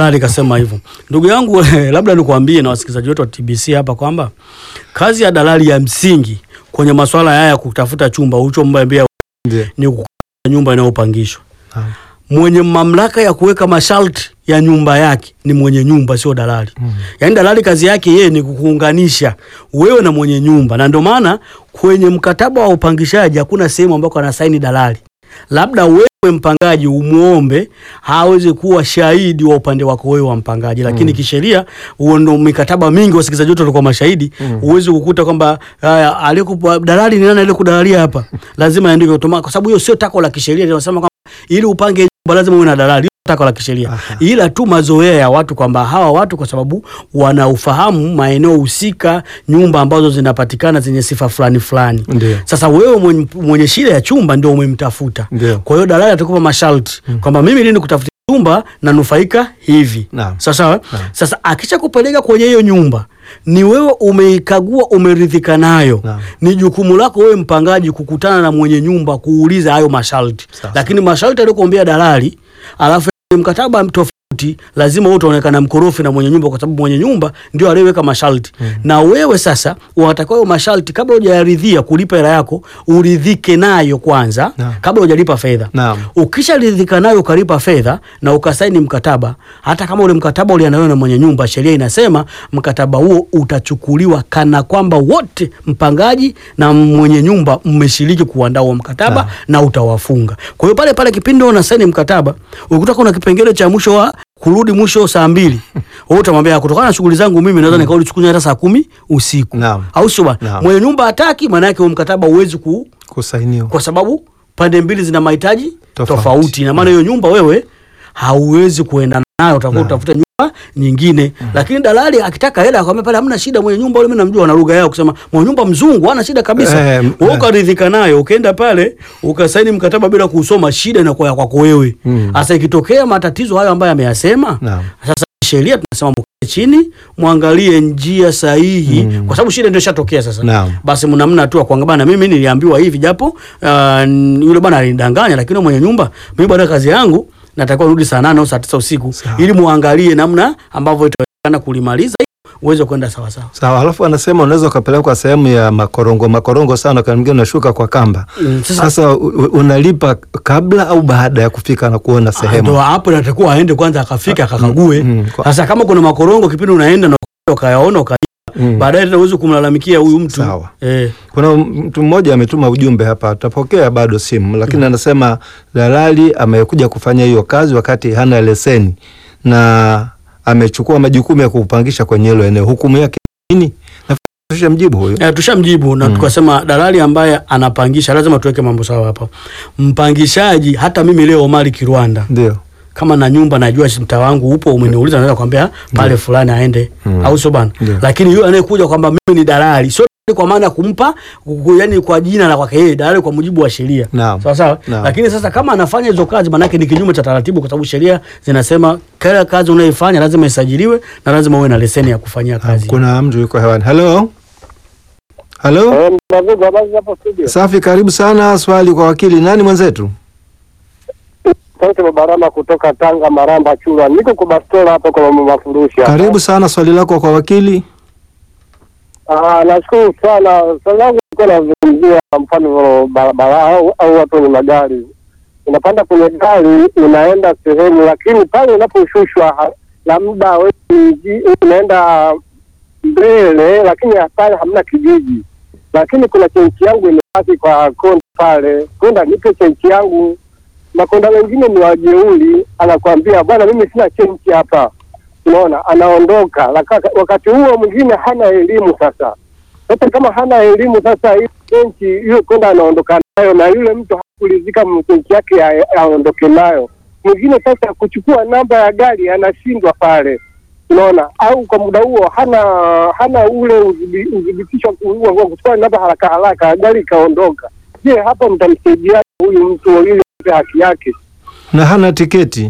dalali kasema hivyo. Ndugu yangu labda nikwambie na wasikilizaji wetu wa TBC hapa kwamba kazi ya dalali ya msingi kwenye masuala haya ya kutafuta chumba ulichomwambia Ndio. ni kukuta nyumba inayopangishwa. Naam. Mwenye mamlaka ya kuweka masharti ya nyumba yake ni mwenye nyumba, sio dalali. Yaani dalali kazi yake yeye ni kukuunganisha wewe na mwenye nyumba, na ndio maana kwenye mkataba wa upangishaji hakuna sehemu ambako anasaini dalali. Labda wewe mpangaji umuombe hawezi kuwa shahidi wa upande wako wewe wa mpangaji, lakini kisheria huo ndo mikataba mingi, wasikilizaji wetu walikuwa mashahidi. Huwezi kukuta kwamba haya, aliyekupa dalali ni nani aliyekudalalia hapa, lazima aandike automatic, kwa sababu hiyo sio tako la kisheria. Linasema kwamba ili upange nyumba lazima uwe na dalali Hiyo tako la kisheria, ila tu mazoea ya watu kwamba hawa watu kwa sababu wanaufahamu maeneo husika, nyumba ambazo zinapatikana zenye sifa fulani fulani. Ndio. Sasa wewe mwenye, mwenye shida ya chumba ndio umemtafuta. Ndio. Kwa hiyo dalali atakupa masharti kwamba mimi lini kutafutia chumba nanufaika hivi. Naam. Sawa sawa. Sasa akisha kupeleka kwenye hiyo nyumba ni wewe umeikagua, umeridhika nayo, Naam. ni jukumu lako wewe mpangaji kukutana na mwenye nyumba kuuliza hayo masharti. Sawa. Lakini masharti aliyokuambia dalali, alafu mkataba tofauti, lazima wewe utaonekana mkorofi na mwenye nyumba, kwa sababu mwenye nyumba ndio aliyeweka masharti na wewe sasa unatakiwa hayo masharti, kabla hujayaridhia kulipa hela yako, uridhike nayo kwanza Naam. kabla hujalipa fedha. Naam. Ukisharidhika nayo ukalipa fedha na ukasaini mkataba, hata kama ule mkataba uliandaliwa na mwenye nyumba, sheria inasema mkataba huo utachukuliwa kana kwamba wote mpangaji na mwenye nyumba mmeshiriki kuandaa huo mkataba Naam. na utawafunga. Kwa hiyo pale pale kipindi unasaini mkataba, ukikuta kuna kipengele cha mwisho wa kurudi mwisho saa mbili, wewe utamwambia kutokana na shughuli zangu mimi naweza nikarudi chukunya hata saa kumi usiku, Naam. au sio bwana? Naam. Mwenye nyumba hataki, maana yake huo mkataba huwezi ku Kusainiwa. kwa sababu pande mbili zina mahitaji Tofauti. tofauti, na maana hiyo nyumba wewe hauwezi kuenda nayo, utakuwa Naam. utafuta nyumba nyingine. Lakini dalali akitaka hela akwambia pale, hamna shida, mwenye nyumba yule mimi namjua na lugha yao kusema mwenye nyumba mzungu hana shida kabisa. Eh, m- Wewe eh. ukaridhika nayo, ukaenda pale ukasaini mkataba bila kusoma, shida inakuwa ya kwako wewe. Mm. Sasa ikitokea matatizo hayo ambayo ameyasema, Naam. sasa sheria tunasema mkae chini mwangalie njia sahihi Mm. kwa sababu shida ndio ishatokea sasa Naam. basi mnamna tu kwanga bana mimi niliambiwa hivi japo uh, yule bana alinidanganya lakini mwenye nyumba mimi baada ya kazi yangu natakiwa rudi saa nane au saa tisa usiku Sawa. ili muangalie namna ambavyo itawezekana kulimaliza uweze kwenda sawa sawa Sawa, alafu anasema unaweza ukapelekwa sehemu ya makorongo makorongo sana, wakati mwingine unashuka kwa kamba. Mm, sasa- Sasa u- u- unalipa kabla au baada ya kufika na kuona ndo sehemu? hapo natakuwa aende kwanza akafika akakague mm, kwa- sasa kama kuna makorongo kipindi unaenda na ukayaona uka Mm. baadaye tena uweze kumlalamikia huyu mtu Sawa. eh, Kuna mtu mmoja ametuma ujumbe hapa, tutapokea bado simu, lakini anasema dalali amekuja kufanya hiyo kazi wakati hana leseni na amechukua majukumu ya kupangisha kwenye hilo eneo. Hukumu yake nini? Nafikiri mjibu huyo. Eh, tushamjibu na Mm. tukasema dalali ambaye anapangisha lazima tuweke mambo sawa hapa. Mpangishaji hata mimi leo Omari Kirwanda Ndio. kama na nyumba najua si mtaa wangu upo, umeniuliza naweza kwambia pale fulani aende Mm. au sio bana? Ndio. Lakini yule anayekuja kwamba mimi ni dalali sio dalali kwa maana ya kumpa ku- yani kwa jina la kwake yeye, dalali kwa mujibu wa sheria. Naam. Sawa sawa. Naam. Lakini sasa kama anafanya hizo kazi maana yake ni kinyume cha taratibu, kwa sababu sheria zinasema kila kazi unayoifanya lazima isajiliwe na lazima uwe na leseni ya kufanyia kazi. Kuna mtu yuko hewani. Halo, halo. Eh, David, habari hapo studio. Safi, karibu sana. Swali kwa wakili. Nani mwenzetu? Sauti Babarama kutoka Tanga, Maramba, Chura. Niko kwa bastola hapo kwa mama mafurushi hapa. Karibu sana, swali lako kwa wakili. Ah, nashukuru sana. Swali langu nilikuwa nazungumzia mfano barabara au, au watu wenye magari. Unapanda kwenye gari unaenda sehemu, lakini pale unaposhushwa ha- labda wewe mji- unaenda mbele, lakini pale hamna kijiji, lakini kuna chenchi yangu imebaki kwa konda pale, konda nipe chenchi yangu. Makonda wengine ni wajeuri, anakwambia bwana, mimi sina chenchi hapa unaona anaondoka Laka- wakati huo mwingine hana elimu sasa sasa kama hana elimu sasa hii benchi hiyo kwenda anaondoka nayo na yule mtu hakulizika benchi yake a- aondoke nayo mwingine sasa kuchukua namba ya gari anashindwa pale unaona au kwa muda huo hana hana ule udhibi- udhibitisho ku- wa wa kuchukua namba haraka haraka gari ikaondoka je hapa mtamsaidia huyu mtu ili apate haki yake Na hana tiketi.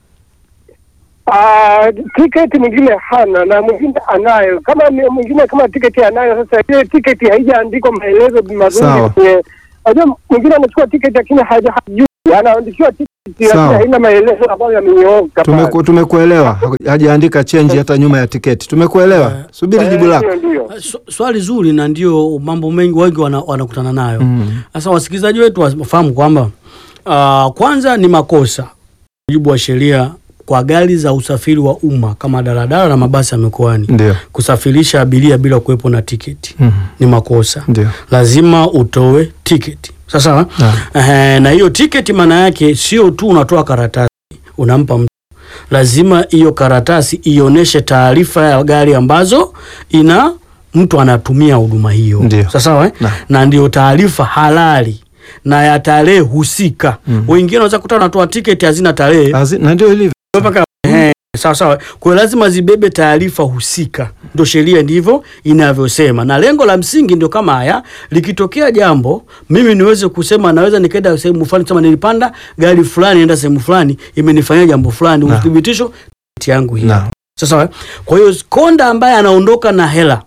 Ah, tiketi mwingine hana na mwingine anayo. Kama ni- mwingine kama tiketi anayo, sasa ile tiketi haijaandikwa maelezo mazuri Sawa. kwenye. Unajua mwingine anachukua tiketi lakini haja- hajui, anaandikiwa tiketi lakini Sawa. haina maelezo ambayo yamenyooka pale. Tumeku, tumekuelewa. Haku- Hajaandika chenji hata nyuma ya tiketi. Tumekuelewa. Subiri Eh, jibu lako. ndio, ndio. Sw- Swali zuri na ndio mambo mengi wengi wana- wanakutana nayo. Mm. Sasa wasikilizaji wetu wafahamu kwamba ah, kwanza ni makosa mujibu wa sheria kwa gari za usafiri wa umma kama daladala na mabasi ya mikoani Ndio. kusafirisha abiria bila kuwepo na tiketi Mm. ni makosa. Ndio. Lazima utoe tiketi. Sasa eh, na hiyo tiketi maana yake sio tu unatoa karatasi unampa mtu, lazima hiyo karatasi ionyeshe taarifa ya gari ambazo ina mtu anatumia huduma hiyo. Ndio. Sasa sawa eh? Na. na ndio taarifa halali na ya tarehe husika. Mm. Wengine wanaweza kuta wanatoa tiketi hazina tarehe Azi- Na ndio ilivyo. mpaka eh, sawa sawa. Kwa hiyo lazima zibebe taarifa husika, ndio sheria ndivyo inavyosema, na lengo la msingi ndio kama haya. Likitokea jambo, mimi niweze kusema, naweza nikaenda sehemu fulani, sema nilipanda gari fulani, naenda sehemu fulani, imenifanyia jambo fulani, Na. uthibitisho tiketi yangu hii. Na. Sasa sawa. Kwa hiyo konda ambaye anaondoka na hela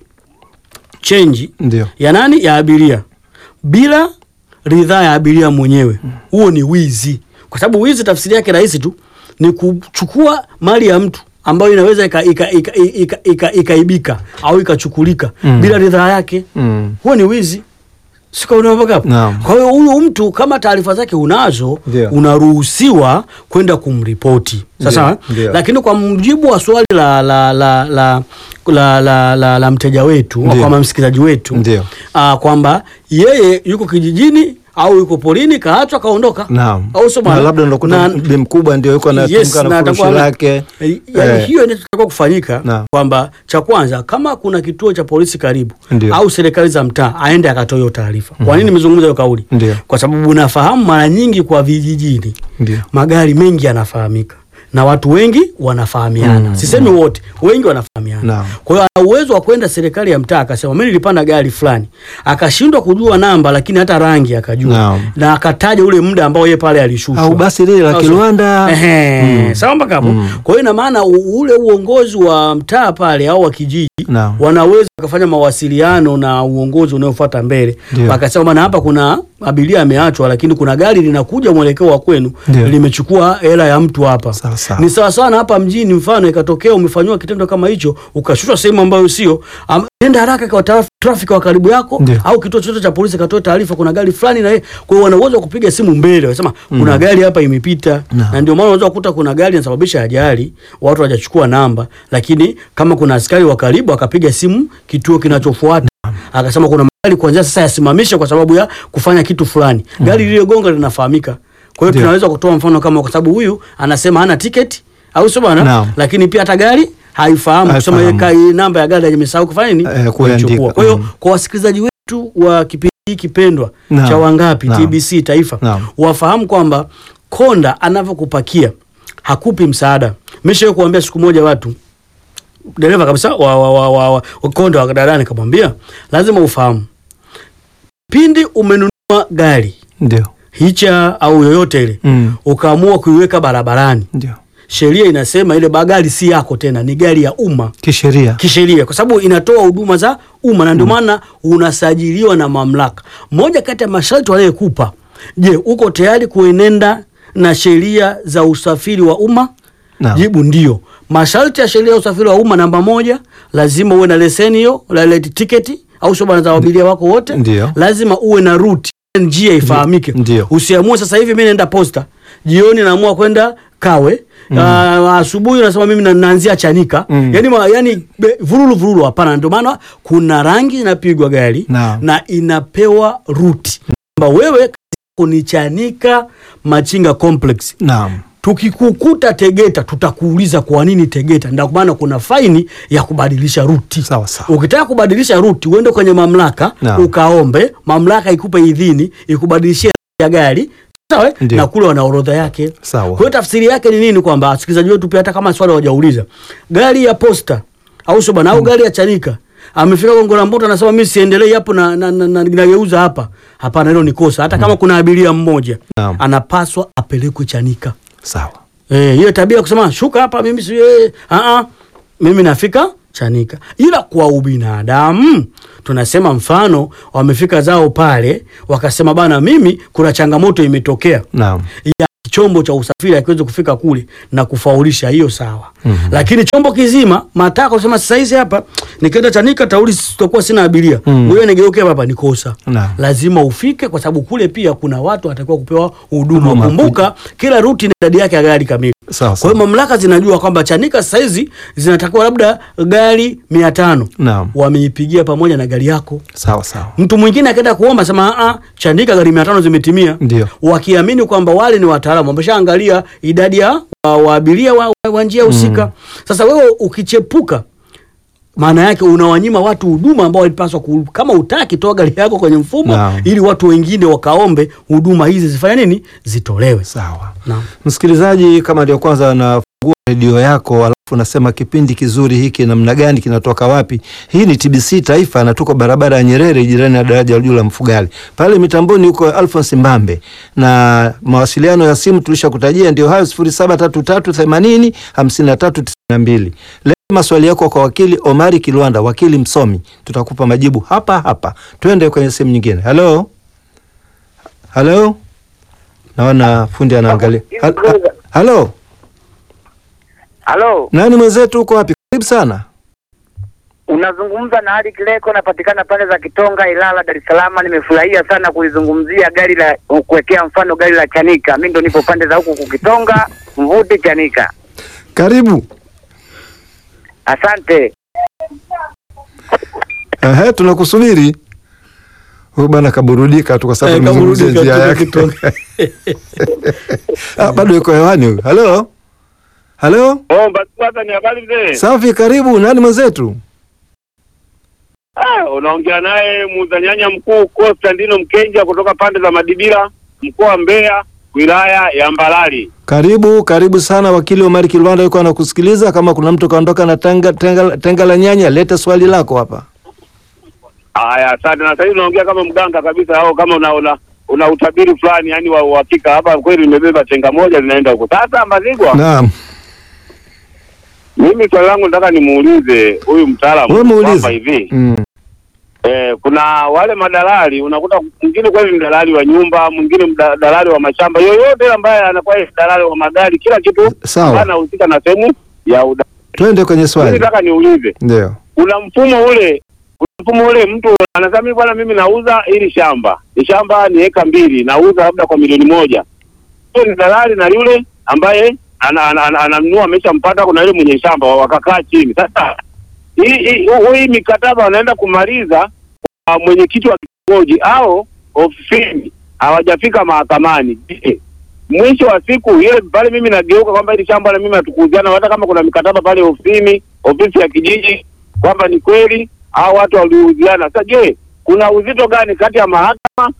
chenji Ndio. ya nani ya abiria bila ridhaa ya abiria mwenyewe, huo ni wizi, kwa sababu wizi tafsiri yake rahisi tu ni kuchukua mali ya mtu ambayo inaweza ikaibika ika, ika, ika, ika, ikaibika au ikachukulika Mm. bila ridhaa yake, Mm. huo ni wizi. Sika unaotoka hapo. Naam. Kwa hiyo huyu mtu kama taarifa zake unazo, Ndio. unaruhusiwa kwenda kumripoti sasa. Ndio, ndio. Lakini kwa mujibu wa swali la la la la la, la, la, la mteja wetu Ndio. kwa msikilizaji wetu Ndio. ah, kwamba yeye yuko kijijini au yuko porini kaachwa kaondoka, Naam. au sio Na bwana? labda unakuta Na- bi mkubwa ndio yuko Yes, anatunga na na furushi atakuwa- lake. Eh, yaani Eh. hiyo inatakiwa kufanyika Naam. kwamba cha kwanza kama kuna kituo cha polisi karibu Ndio. au serikali za mtaa aende akatoa hiyo taarifa. Kwa nini nimezungumza hiyo kauli? Ndio. Kwa sababu nafahamu mara nyingi kwa vijijini Ndio. magari mengi yanafahamika na watu wengi wanafahamiana. Mm, Sisemi wote, wengi wanafahamiana. Naam. Kwa hiyo ana uwezo wa kwenda serikali ya mtaa akasema mimi nilipanda gari fulani, akashindwa kujua namba, lakini hata rangi akajua Naam. na akataja ule muda ambao yeye pale alishushwa Au basi lile la Au sio? Kilwanda. Ehe, Mm. sawa mpaka hapo. Mm. Kwa hiyo ina maana u- ule uongozi wa mtaa pale au wa kijiji Naam. wanaweza wakafanya mawasiliano na uongozi unaofuata mbele, Ndio. wakasema bana, hapa kuna abiria ameachwa, lakini kuna gari linakuja mwelekeo wa kwenu Ndio. limechukua hela ya mtu hapa. Sawa, sawa. Ni sawa sawa na hapa mjini, mfano ikatokea umefanyiwa kitendo kama hicho, ukashushwa sehemu ambayo sio, am- nenda haraka kwa traf- trafiki wa karibu yako Ndio. au kituo chochote cha polisi katoa taarifa, kuna gari fulani na yeye. Kwa hiyo wana uwezo wa kupiga simu mbele, wasema kuna gari hapa imepita, Naam. na ndio maana unaweza kukuta kuna gari inasababisha ajali, watu hawajachukua namba, lakini kama kuna askari wa karibu akapiga simu kituo kinachofuata akasema kuna magari kuanzia sasa yasimamishe kwa sababu ya kufanya kitu fulani. Gari lililogonga linafahamika. Kwa hiyo Ndio. tunaweza kutoa mfano kama, kwa sababu huyu anasema hana tiketi au sio bwana, Naam. lakini pia hata gari haifahamu kusema yeye Haifahamu. kai- namba ya gari imesahau kufanya nini, Eh, kuandika. kuichukua. Kwa hiyo Mm. kwa wasikilizaji wetu wa kipindi hiki pendwa Naam. cha Wangapi Naam. TBC Taifa Naam. wafahamu kwamba konda anavyokupakia hakupi msaada. Mishawahi kuambia siku moja watu dereva kabisa wa, wa, wa, wa, wa, wa konda wa daladala nikamwambia, lazima ufahamu pindi umenunua gari Ndio. hicha au yoyote ile Mm. ukaamua kuiweka barabarani, Ndio. sheria inasema ile bagari si yako tena, ni gari ya umma Kisheria. kisheria kwa sababu inatoa huduma za umma na ndio maana unasajiliwa na mamlaka. Moja kati ya masharti wanayekupa, je, uko tayari kuenenda na sheria za usafiri wa umma? Naam. Jibu ndio. Masharti ya sheria ya usafiri wa umma, namba moja, lazima uwe na leseni hiyo, la la tiketi au sio bwana, za abiria wako wote. Ndio. Lazima uwe na route, njia ifahamike. Ndio. Usiamue sasa hivi mimi naenda posta, jioni naamua kwenda Kawe Ah, asubuhi unasema mimi na- naanzia Chanika Mm. yani, ma, yani be- vururu vururu, hapana. Ndio maana kuna rangi inapigwa gari Naam. na inapewa ruti kwamba wewe kazi yako ni Chanika Machinga Complex. Naam. Tukikukuta Tegeta tutakuuliza kwa nini Tegeta. Ndio maana kuna faini ya kubadilisha ruti. Sawa sawa. Ukitaka kubadilisha ruti uende kwenye mamlaka Naam. ukaombe, mamlaka ikupe idhini ikubadilishie ya gari sawa, eh? Ndio. na kule wana orodha yake. Sawa. Kwa hiyo tafsiri yake ni nini? Kwamba wasikilizaji wetu pia, hata kama swali hawajauliza, gari ya posta au sio bana, au gari ya Chanika amefika Gongo la Mboto, anasema mimi siendelei hapo na na, na, na, nageuza hapa. Hapana, hilo ni kosa. Hata kama kuna abiria mmoja Naam. anapaswa apelekwe Chanika. Sawa. Eh, hiyo tabia ya kusema shuka hapa mimi si eh, ah ah mimi nafika Chanika. Ila kwa ubinadamu tunasema mfano wamefika zao pale wakasema bana mimi kuna changamoto imetokea Naam. ya chombo cha usafiri akiwezi kufika kule na kufaulisha, hiyo sawa. Lakini chombo kizima matako sema sasa hizi hapa nikienda Chanika tauli sitakuwa sina abiria, ngoja nigeuke hapa hapa, ni kosa. Naam. Lazima ufike, kwa sababu kule pia kuna watu watakiwa kupewa huduma. Huduma. Kumbuka kila ruti na idadi yake ya gari kamili. Sawa, Kwa hiyo sawa. mamlaka zinajua kwamba Chanika sasa hizi zinatakiwa labda gari mia tano Naam. wameipigia pamoja na gari yako. Sawa sawa. Mtu mwingine akaenda kuomba sema a Chanika gari mia tano zimetimia, Ndio. wakiamini kwamba wale ni wataalamu wameshaangalia idadi ya wa- waabiria wa, wa, wa njia husika. Sasa wewe ukichepuka maana yake unawanyima watu huduma ambao walipaswa ku, kama utaki toa gari yako kwenye mfumo Naam. ili watu wengine wakaombe huduma hizi zifanye nini zitolewe. Sawa. Naam. Msikilizaji, kama ndio kwanza anafungua redio yako alafu unasema kipindi kizuri hiki namna gani kinatoka wapi? Hii ni TBC Taifa na tuko barabara ya Nyerere jirani na daraja la juu la Mfugali. Pale mitamboni huko Alphonse Mbambe. Na mawasiliano ya simu tulishakutajia ndio hayo 073380 5392. Leo maswali yako kwa wakili Omari Kilwanda, wakili msomi. Tutakupa majibu hapa hapa. Twende kwenye sehemu nyingine. Halo? Halo? Naona fundi anaangalia. Hal- ha- Halo? Halo, Nani mwenzetu uko wapi? Karibu sana. unazungumza na Ali Kileko, napatikana pande za Kitonga, Ilala, Dar es Salaam. Nimefurahia sana kulizungumzia gari la kuwekea mfano gari la Chanika. Mimi ndo nipo pande za huku kukitonga, Mvuti, Chanika. Karibu. Asante. Ehe, tunakusubiri. Huyu bwana kaburudika tu kwa sababu Eh, tumezungumzia kaburudika njia tu yake. Kitonga. Ah, bado yuko hewani huyu. Halo? Halo? Oh, basi kwanza ni habari mzee. Safi, karibu. Nani mwenzetu? Ah, unaongea naye muuza nyanya mkuu Konstantino Mkenja kutoka pande za Madibira, mkoa wa Mbeya, wilaya ya Mbalali. Karibu, karibu sana wakili Omari Kilwanda yuko anakusikiliza. Kama kuna mtu kaondoka na tenga, tenga, tenga la nyanya, leta swali lako hapa. Haya, asante. Na sasa hivi unaongea kama mganga kabisa, au kama una una, una utabiri fulani, yani wa uhakika. Hapa kweli nimebeba chenga moja linaenda huko. Sasa Mbazigwa, Naam. mimi swali langu nataka nimuulize huyu mtaalamu Wewe muulize. kwamba hivi Mm. Eh, kuna wale madalali unakuta mwingine kweli ni dalali wa nyumba, mwingine mda- dalali wa mashamba, yoyote ambaye anakuwa ni dalali wa magari, kila kitu Sawa. anahusika na sehemu ya uda. Twende kwenye Mimi swali. nataka niulize, Ndio. kuna mfumo ule, kuna mfumo ule, mtu anasema mimi bwana, mimi nauza hili shamba, ni shamba ni eka mbili, nauza labda kwa milioni moja. Huyo ni dalali na yule ambaye ana- ana- ana- ananunua ameshampata, kuna yule mwenye shamba, wakakaa chini. Sasa hii hii hii mikataba wanaenda kumaliza kwa mwenyekiti wa kitongoji au ofisini, hawajafika mahakamani. Je, mwisho wa siku ile pale mimi nageuka kwamba hili shamba na mimi hatukuuziana, hata kama kuna mikataba pale ofisini, ofisi ya kijiji kwamba ni kweli au watu waliuziana. Sasa je, kuna uzito gani kati ya mahakama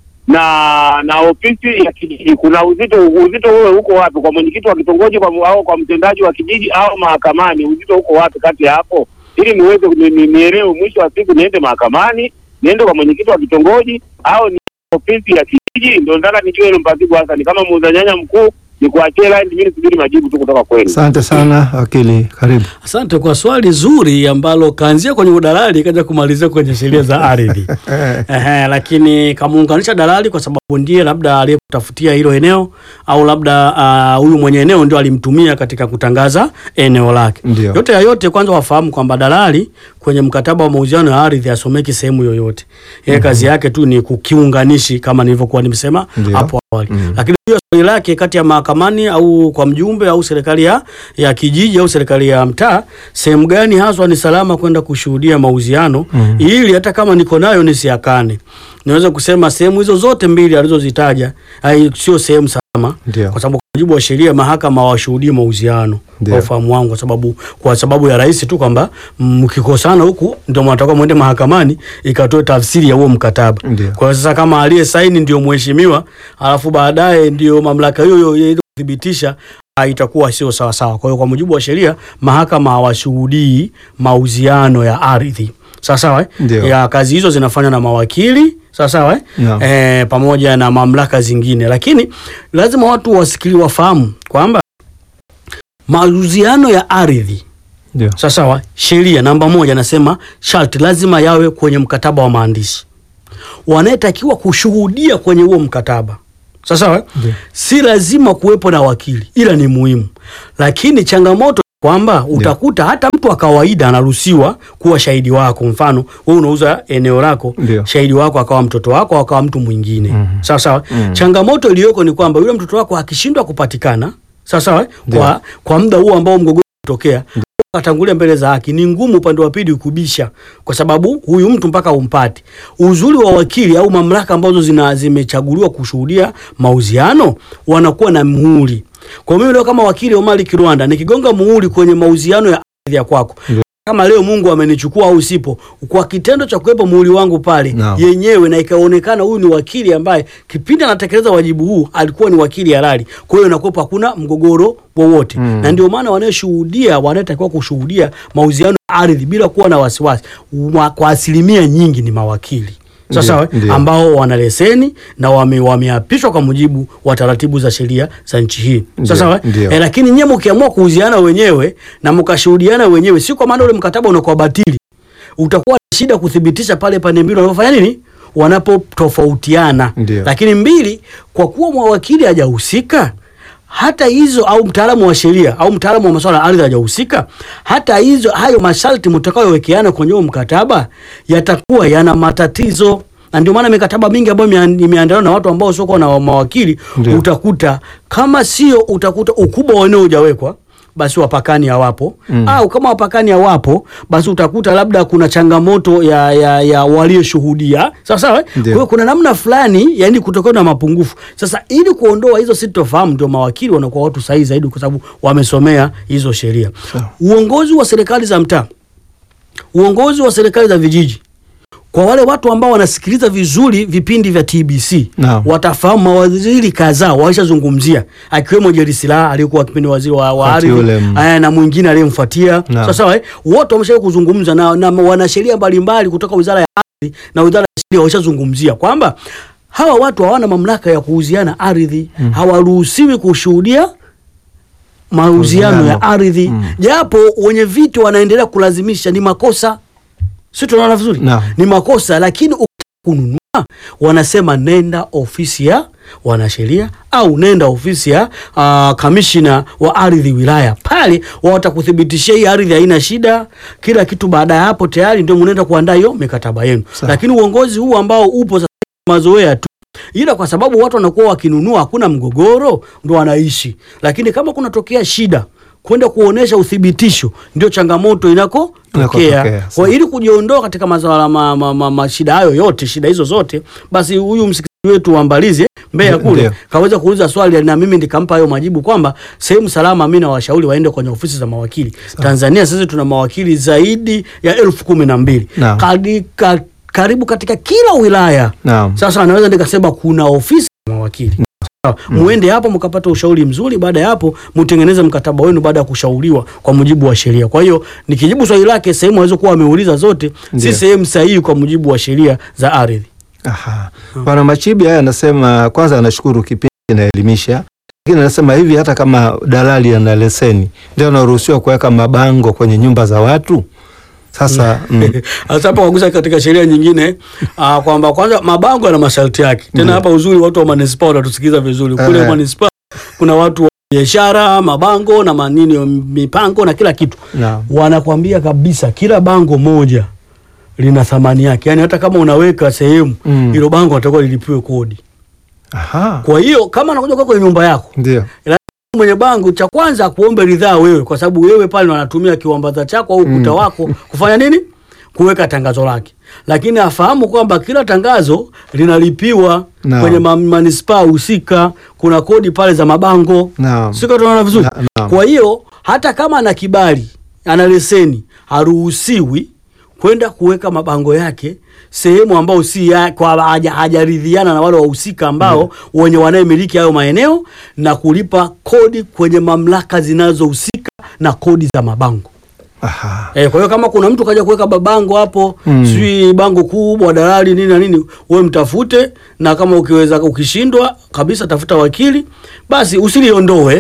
na na ofisi ya kijiji? Kuna uzito uzito huo uko wapi, kwa mwenyekiti wa kitongoji kwa, au kwa mtendaji wa kijiji au mahakamani? Uzito uko wapi kati ya hapo, ili niweze ni- ni- nielewe mwisho wa siku niende mahakamani, niende kwa mwenyekiti wa kitongoji au ni ofisi ya kijiji? Ndio nataka nijue hilo mpasibu hasa, ni kama muuza nyanya mkuu, ni kuachie line, mimi nisubiri majibu tu kutoka kwenu. Asante sana wakili, karibu. Asante kwa swali zuri ambalo kaanzia kwenye udalali kaja kumalizia kwenye sheria za ardhi. Ehe, lakini kamuunganisha dalali kwa sababu ndiye labda aliyekutafutia hilo eneo au labda ah, huyu mwenye eneo ndio alimtumia katika kutangaza eneo lake. Ndio. Yote ya yote, kwanza wafahamu kwamba dalali kwenye mkataba wa mauziano ya ardhi asomeki sehemu yoyote. Yeye kazi yake tu ni kukiunganishi kama nilivyokuwa nimesema Ndio. hapo awali. Mm. Lakini hiyo swali lake kati ya mahakamani au kwa mjumbe au serikali ya, ya kijiji au serikali ya mtaa, sehemu gani haswa ni salama kwenda kushuhudia mauziano Mhm. ili hata kama niko nayo nisiakane. Niweze kusema sehemu hizo zote mbili alizozitaja hai- sio sehemu salama Ndio. kwa sababu kwa mujibu wa sheria mahakama hawashuhudii mauziano Ndio. kwa ufahamu wangu, kwa sababu kwa sababu ya rahisi tu kwamba mkikosana huku ndio mnatakiwa mwende mahakamani ikatoe tafsiri ya huo mkataba. Ndio. Kwa hiyo sasa kama aliye saini ndio mheshimiwa, alafu baadaye ndio mamlaka hiyo hiyo ile kuthibitisha ah, itakuwa sio sawa sawa. Kwa hiyo kwa mujibu wa sheria mahakama hawashuhudii mauziano ya ardhi. Sawa sawa eh? Ndio. Ya kazi hizo zinafanywa na mawakili sawa sawa eh? Naam. Eh, pamoja na mamlaka zingine, lakini lazima watu wasikili wafahamu kwamba mauziano ya ardhi Ndio. sawa sawa, sheria namba moja nasema sharti lazima yawe kwenye mkataba wa maandishi. Wanayetakiwa kushuhudia kwenye huo mkataba Sasa eh? Ndio. si lazima kuwepo na wakili, ila ni muhimu. Lakini changamoto ni kwamba utakuta hata mtu wa kawaida anaruhusiwa kuwa shahidi wako. Mfano wewe unauza eneo lako, Ndio. shahidi wako akawa mtoto wako au akawa mtu mwingine. Mhm. Sawa sawa. Mhm. Changamoto iliyoko ni kwamba yule mtoto wako akishindwa kupatikana, sawa sawa, eh? Ndio. kwa kwa muda huo ambao mgogoro unatokea atangulia mbele za haki, ni ngumu upande wa pili kubisha, kwa sababu huyu mtu mpaka umpate. Uzuri wa wakili au mamlaka ambazo zina zimechaguliwa kushuhudia mauziano wanakuwa na muhuri. Kwa mimi leo kama wakili Omari Kirwanda nikigonga muhuri kwenye mauziano ya ardhi ya kwako Ndio. kama leo Mungu amenichukua au sipo, kwa kitendo cha kuwepo muhuri wangu pale Naam. yenyewe, na ikaonekana huyu ni wakili ambaye kipindi anatekeleza wajibu huu alikuwa ni wakili halali, kwa hiyo inakuwepo hakuna mgogoro wowote Mm. na ndio maana wanayoshuhudia wanayetakiwa kushuhudia mauziano ya ardhi bila kuwa na wasiwasi wa- kwa asilimia nyingi ni mawakili sasa Ndio, ndio. ambao wana leseni na wame, wameapishwa kwa mujibu wa taratibu za sheria za nchi hii Ndio, sasa ndio. eh, lakini nyie mkiamua kuuziana wenyewe na mkashuhudiana wenyewe, si kwa maana ule mkataba unakuwa batili, utakuwa na shida kuthibitisha pale pande mbili wanapofanya nini, wanapotofautiana. Ndio. Lakini mbili, kwa kuwa mwawakili hajahusika hata hizo au mtaalamu wa sheria au mtaalamu wa masuala ya ardhi hajahusika, hata hizo hayo masharti mtakayowekeana kwenye huo mkataba yatakuwa yana matatizo, na ndio maana mikataba mingi ambayo imea- imeandaliwa na watu ambao sio na mawakili Ndio. utakuta kama sio, utakuta ukubwa wa eneo hujawekwa basi wapakani hawapo Mm. au kama wapakani hawapo basi utakuta labda kuna changamoto ya, ya, ya walioshuhudia sawa sawa. eh? Kwa Ndio. hiyo kuna namna fulani yani kutokana na mapungufu. Sasa ili kuondoa hizo sitofahamu, ndio mawakili wanakuwa watu sahihi zaidi, kwa sababu wamesomea hizo sheria. Sawa. Uongozi wa serikali za mtaa, uongozi wa serikali za vijiji kwa wale watu ambao wanasikiliza vizuri vipindi vya TBC Naam. watafahamu mawaziri kadhaa walishazungumzia, akiwemo Jerry Silaa aliyekuwa kipindi waziri wa, wa Wakati ardhi ule, mm. aya, na mwingine aliyemfuatia. Naam. Sawa sawa, eh? wote wameshawahi kuzungumza na, na wanasheria mbalimbali kutoka wizara ya ardhi na wizara ya sheria walishazungumzia kwamba hawa watu hawana mamlaka ya kuuziana ardhi, hawaruhusiwi kushuhudia mauziano ya Mauziano. ardhi Mm. japo wenye viti wanaendelea kulazimisha, ni makosa. Si tunaona vizuri? Naam. Ni makosa, lakini ukitaka kununua wanasema nenda ofisi ya wanasheria au nenda ofisi ya uh, kamishina wa ardhi wilaya, pale wao watakuthibitishia hii ardhi haina shida, kila kitu. Baada ya hapo tayari ndio mnaenda kuandaa hiyo mikataba yenu. Sawa. Lakini uongozi huu ambao upo sasa mazoea tu ila kwa sababu watu wanakuwa wakinunua, hakuna mgogoro, ndo wanaishi. Lakini kama kunatokea shida, kwenda kuonesha uthibitisho, ndio changamoto inakotokea. Inakotokea, Kwa hiyo ili kujiondoa katika masuala ma, ma, ma, ma, shida hayo yote, shida hizo zote, basi huyu msikilizaji wetu wa Mbalizi Mbeya Ndio. kule kaweza kuuliza swali na mimi nikampa hayo majibu kwamba sehemu salama, mimi nawashauri waende kwenye ofisi za mawakili. Tanzania sisi tuna mawakili zaidi ya elfu kumi na mbili Naam. Kadi- ka, karibu katika kila wilaya Naam. sasa naweza nikasema kuna ofisi ya mawakili Sawa. muende hapo mkapata ushauri mzuri. Baada ya hapo mtengeneze mkataba wenu baada ya kushauriwa kwa mujibu wa sheria. Kwa hiyo nikijibu swali lake, sehemu alizokuwa ameuliza zote Ndiyo. si sehemu sahihi kwa mujibu wa sheria za ardhi. Aha. Bwana Machibi haya anasema kwanza anashukuru kipindi kinaelimisha, lakini anasema hivi hata kama dalali ana leseni ndio anaruhusiwa kuweka mabango kwenye nyumba za watu. Sasa mm, Sasa hapa wagusa katika sheria nyingine ah, kwamba kwanza mabango yana masharti yake. Tena Ndiyo. hapa uzuri watu wa manispaa wanatusikiliza vizuri. Kule Eh. manispaa kuna watu wa biashara, mabango na manini mipango na kila kitu. naam. wanakwambia kabisa kila bango moja lina thamani yake, yaani hata kama unaweka sehemu Mm. hilo bango natakiwa lilipiwe kodi. Aha. Kwa hiyo kama anakuja kwa kwenye nyumba yako Ndio. mwenye bango, cha kwanza akuombe ridhaa wewe, kwa sababu wewe pale wanatumia kiwambaza chako au ukuta wako kufanya nini, kuweka tangazo lake, lakini afahamu kwamba kila tangazo linalipiwa Naam. kwenye ma- manispaa husika. Kuna kodi pale za mabango Naam. siko tunaona vizuri. Na- naam. Kwa hiyo hata kama ana kibali, ana leseni, haruhusiwi kwenda kuweka mabango yake sehemu ambao si ya, kwa haja- hajaridhiana na wale wahusika ambao wenye wanayemiliki hayo maeneo na kulipa kodi kwenye mamlaka zinazohusika na kodi za mabango. Aha. Eh, kwa hiyo kama kuna mtu kaja kuweka babango hapo Mm. sijui bango kubwa dalali nini na nini, wewe mtafute, na kama ukiweza ukishindwa kabisa, tafuta wakili basi, usiliondoe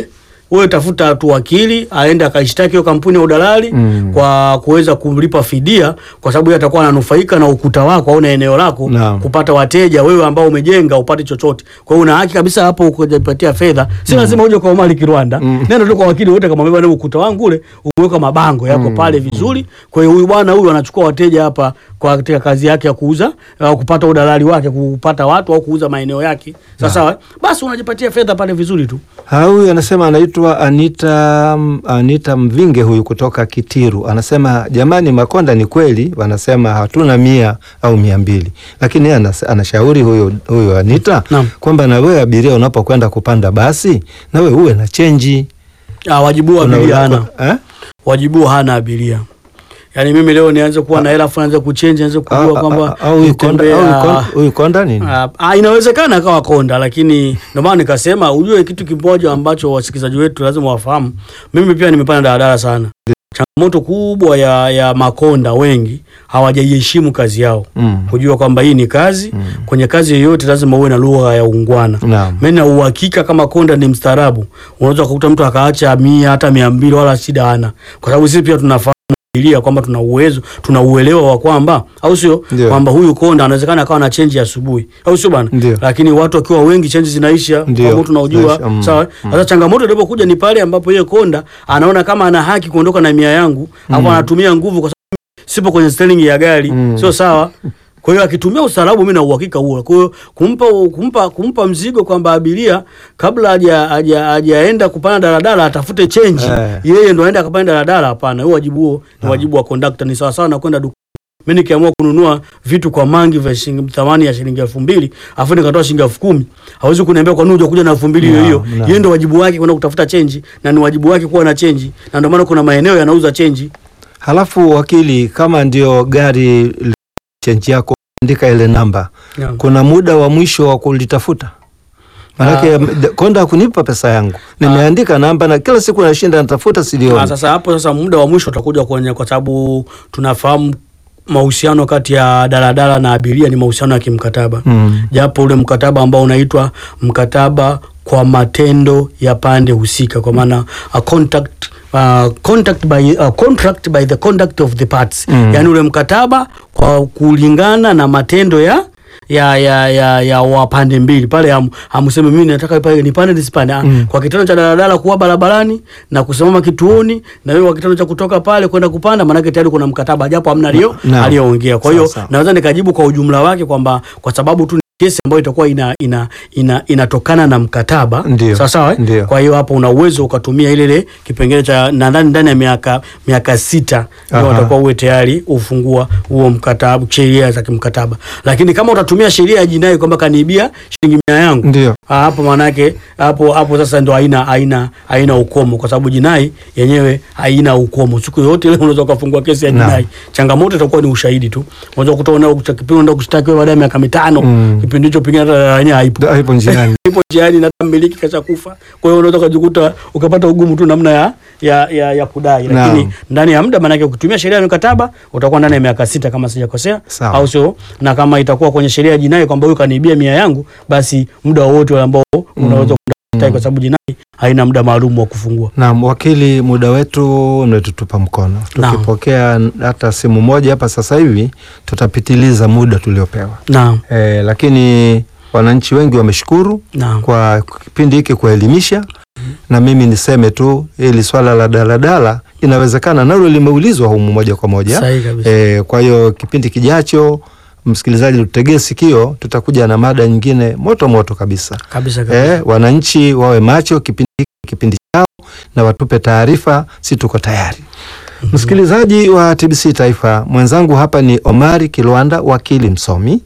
wewe tafuta tu wakili aende akaishtaki hiyo kampuni ya udalali Mm. kwa kuweza kumlipa fidia, kwa sababu yeye atakuwa ananufaika na ukuta wako au na eneo lako Naam. kupata wateja, wewe ambao umejenga upate chochote. Kwa hiyo una haki kabisa hapo ukujipatia fedha, si lazima uje kwa Omari Kirwanda, nenda tu kwa wakili wote, kama bwana, ukuta wangu ule umeweka mabango yako pale vizuri. Kwa hiyo huyu bwana huyu anachukua wateja hapa kwa katika kazi yake ya kuuza au kupata udalali wake, kupata watu au kuuza maeneo yake. Sasa sawa, basi unajipatia fedha pale vizuri tu. Ha, huyu anasema anaitwa Anita, Anita Mvinge huyu kutoka Kitiru anasema jamani, Makonda ni kweli wanasema hatuna mia au mia mbili, lakini yeye anas- anashauri huyu, huyu Anita Naam. kwamba na wewe abiria unapokwenda kupanda basi na wewe uwe na chenji Ah, wajibu wa Una- abiria una- hana eh? wajibu hana abiria. Yaani mimi leo nianze kuwa na hela afu nianze kuchange nianze Au- kujua au- kwamba au huyu konda- nitembea- au huyu konda- huyu konda nini? Ah, ah, inawezekana akawa konda, lakini ndio maana nikasema ujue kitu kimoja ambacho wasikilizaji wetu lazima wafahamu. Mimi pia nimepanda daladala sana. Changamoto kubwa ya, ya makonda wengi hawajaiheshimu kazi yao, Mm. kujua kwamba hii ni kazi. Kwenye kazi yoyote lazima uwe na lugha ya ungwana. Naam. Mimi na uhakika kama konda ni mstaarabu, unaweza kukuta mtu akaacha mia hata mia mbili wala shida hana, kwa sababu sisi pia tunafahamu abiria kwamba tuna uwezo tuna uelewa wa kwamba au sio Ndio. kwamba huyu konda anawezekana akawa na chenji asubuhi au sio bwana Ndio. lakini watu wakiwa wengi chenji zinaisha Ndio. ambao tunaujua Zinaisha, mm, sawa sasa changamoto ilipokuja ni pale ambapo yeye konda anaona kama ana haki kuondoka na mia yangu hapo anatumia nguvu kwa sababu sipo kwenye steering ya gari Mm. sio sawa kwa hiyo akitumia ustaarabu, mimi na uhakika huo. Kwa hiyo kumpa kumpa kumpa mzigo kwamba abiria kabla haja haja hajaenda kupanda daladala atafute chenji Eh. yeye ndo aende akapanda daladala, hapana. Huo wajibu huo ni wajibu wa conductor, ni sawa sawa na kwenda dukani. Mimi nikiamua kununua vitu kwa mangi vya shilingi thamani ya shilingi elfu mbili afu nikatoa shilingi elfu kumi hawezi kuniambia kwa nini hujakuja na elfu mbili hiyo Naam, hiyo. naam. Yeye ndo wajibu wake kwenda kutafuta chenji na ni wajibu wake kuwa na chenji, na ndio maana kuna maeneo yanauza chenji. Halafu wakili, kama ndio gari li- chenji yako andika ile namba, Naam. kuna muda wa mwisho wa kulitafuta Manake d- konda kunipa pesa yangu, nimeandika namba na kila siku nashinda natafuta, Ah, silioni. sasa hapo sasa muda wa mwisho utakuja kwenye, kwa sababu tunafahamu mahusiano kati ya daladala na abiria ni mahusiano ya kimkataba Mm. japo ule mkataba ambao unaitwa mkataba kwa matendo ya pande husika, kwa maana a contract Uh, contact by, uh, contract by the conduct of the parts Mm. yaani ule mkataba kwa kulingana na matendo ya ya ya ya, ya wapande mbili pale, ham- hamseme mimi nataka pale nipande nisipande. Ah, Mm. Kwa kitendo cha daladala kuwa barabarani na kusimama kituoni, na wewe kwa kitendo cha kutoka pale kwenda kupanda, maanake tayari kuna mkataba, japo hamna alio Naam. aliyoongea. Kwa hiyo Sawa, sawa. naweza nikajibu kwa ujumla wake kwamba kwa sababu tu ni kesi ambayo itakuwa ina, ina, ina, inatokana na mkataba Ndio. sawa sawa, eh? Ndio. Kwa hiyo hapo una uwezo ukatumia ile ile kipengele cha nadhani ndani ya miaka miaka sita ndio Aha. watakuwa uwe tayari ufungua huo mkataba, sheria za kimkataba. Lakini kama utatumia sheria ya jinai kwamba kaniibia shilingi mia yangu Ndio. Ah, hapo maanake hapo hapo sasa ndo haina haina haina ukomo, kwa sababu jinai yenyewe haina ukomo. Siku yote ile unaweza ukafungua kesi ya Naam. jinai. Changamoto itakuwa ni ushahidi tu. Unaweza kutoa na kipindi unaenda kushtaki wewe baada ya miaka mitano, Mm. kipindi hicho pengine hata daladala yenyewe haipo Da- Haipo njiani. ipo njiani na hata mmiliki kasha kufa. Kwa hiyo unaweza ukajikuta ukapata ugumu tu namna ya ya, ya, ya kudai, lakini Naam. ndani ya muda, maanake ukitumia sheria ya mikataba utakuwa ndani ya miaka sita kama sijakosea, Sawa. au sio? Na kama itakuwa kwenye sheria ya jinai kwamba huyu kaniibia mia yangu, basi muda wowote ule ambao unaweza kudai, kwa sababu jinai haina muda maalum wa kufungua. Naam, wakili, muda wetu umetutupa mkono. Naam. Tukipokea hata simu moja hapa sasa hivi tutapitiliza muda tuliopewa. Naam, E, lakini wananchi wengi wameshukuru naam, kwa kipindi hiki kuelimisha, na mimi niseme tu hili swala la daladala inawezekana nalo limeulizwa humu moja kwa moja. sahihi kabisa. E, kwa hiyo kipindi kijacho, msikilizaji, tutegee sikio, tutakuja na mada nyingine moto moto kabisa. kabisa kabisa. E, wananchi wawe macho, kipindi hiki ni kipindi chao, na watupe taarifa, si tuko tayari. Msikilizaji wa TBC Taifa, mwenzangu hapa ni Omari Kilwanda, wakili msomi,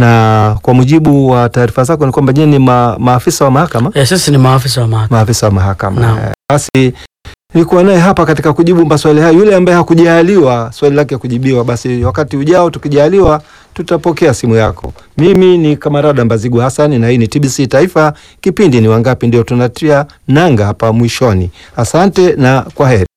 na kwa mujibu wa taarifa zako ni kwamba nyinyi ni ma, maafisa wa mahakama Eh, sisi ni maafisa wa mahakama. maafisa wa mahakama. Naam. Eh, Basi nilikuwa naye hapa katika kujibu maswali haya. Yule ambaye hakujaliwa swali lake kujibiwa, basi wakati ujao tukijaliwa, tutapokea simu yako. Mimi ni Kamarada Mbazigu Hasani na hii ni TBC Taifa. Kipindi ni Wangapi, ndio tunatia nanga hapa mwishoni. Asante na kwa heri.